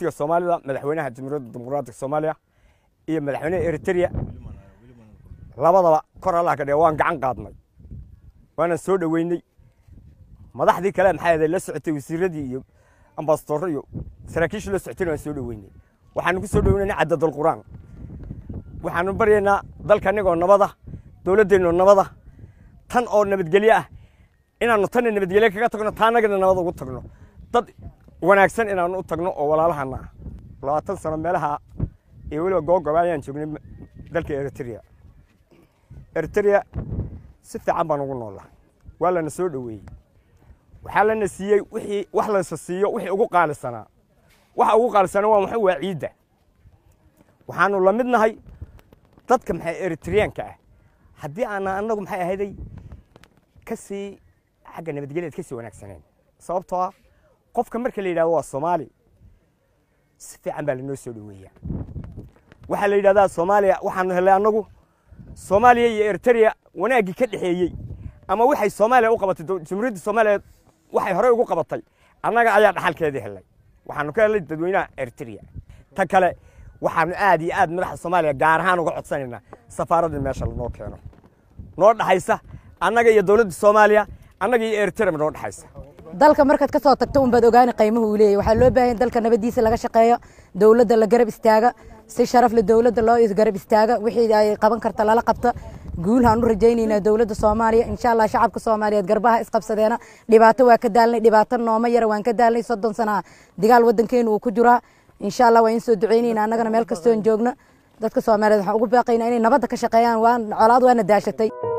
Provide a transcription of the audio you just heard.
jamhuuriga soomaalida madaxweynaha jamhuuriyadda dimuqraadiga soomaaliya iyo madaxweynaha eritrea labadaba kor allah ka dhige waan gacan qaadnay waana soo dhoweynay madaxdii kale maxay ahayd la socotay wasiiradii iyo ambasadorro iyo saraakiishii la socotayna waan soo dhoweynay waxaanu ku soo dhoweynayna cadadul qur'aan waxaanu baryaynaa dalka anigoo nabada dowladdeennoo nabada tan oo nabadgelyo ah inaannu tanna nabadgelyo kaga tagno taanagana nabad ugu tagno dad wanaagsan inaannu u tagno oo walaalahana ah labaatan sano meelaha iyo weliba googoba ayaan joognay dalka eritrea eritrea si fiican baan ugu noollaa waa lana soo dhoweeyey waxaa lana siiyey wixii wax laysa siiyo wixii ugu qaalisanaa waxa ugu qaalisanaa waa maxay waa ciidda waxaanu la mid nahay dadka maxay eritreyaanka ah haddii aana annagu maxay ahayday ka sii xagga nabadgelyaed ka sii wanaagsaneen sababtoo ah qofka marka la yidhahdo waa soomaali si fiican baa lanoo soo dhoweeyaa waxaa la yidhahdaa soomaaliya waxaanu helay annagu soomaaliya iyo eritrea wanaaggii ka dhexeeyey ama waxay soomaaliya u qabatay jamhuuriyadda soomaaliya waxay horey ugu qabatay annaga ayaa dhaxalkeedii helay waxaanu ka helay dadweynaha eritrea ta kale waxaanu aad iyo aad madaxda soomaaliya gaar ahaan uga codsanaynaa safaaraddii meesha lanoo keeno noo dhaxaysa annaga iyo dowladda soomaaliya annaga iyo eritrea noo dhaxaysa dalka markaad ka soo tagto unbaad ogaani qiimuhu uu leeyahy waxaa loo baahan dalka nabadiisa laga shaqeeyo dowladda la garab istaaga si sharaf le dowladda loo garab istaaga wixii ay qaban karta lala qabta guulhaan u rajaynaynaa dowladda soomaaliya insha allah shacabka soomaaliyeed garbaha isqabsadeena dhibaato waa ka daalnay dhibaato nooma yara waan ka daalnay soddon sana digaal waddankeenu uu ku jiraa insha allah waan in soo ducaynayna annagana meel kastoon joogno dadka soomaaliyeed waxaan ugu baaqaynaa inay nabadda ka shaqeeyaan waan colaad waana daashatay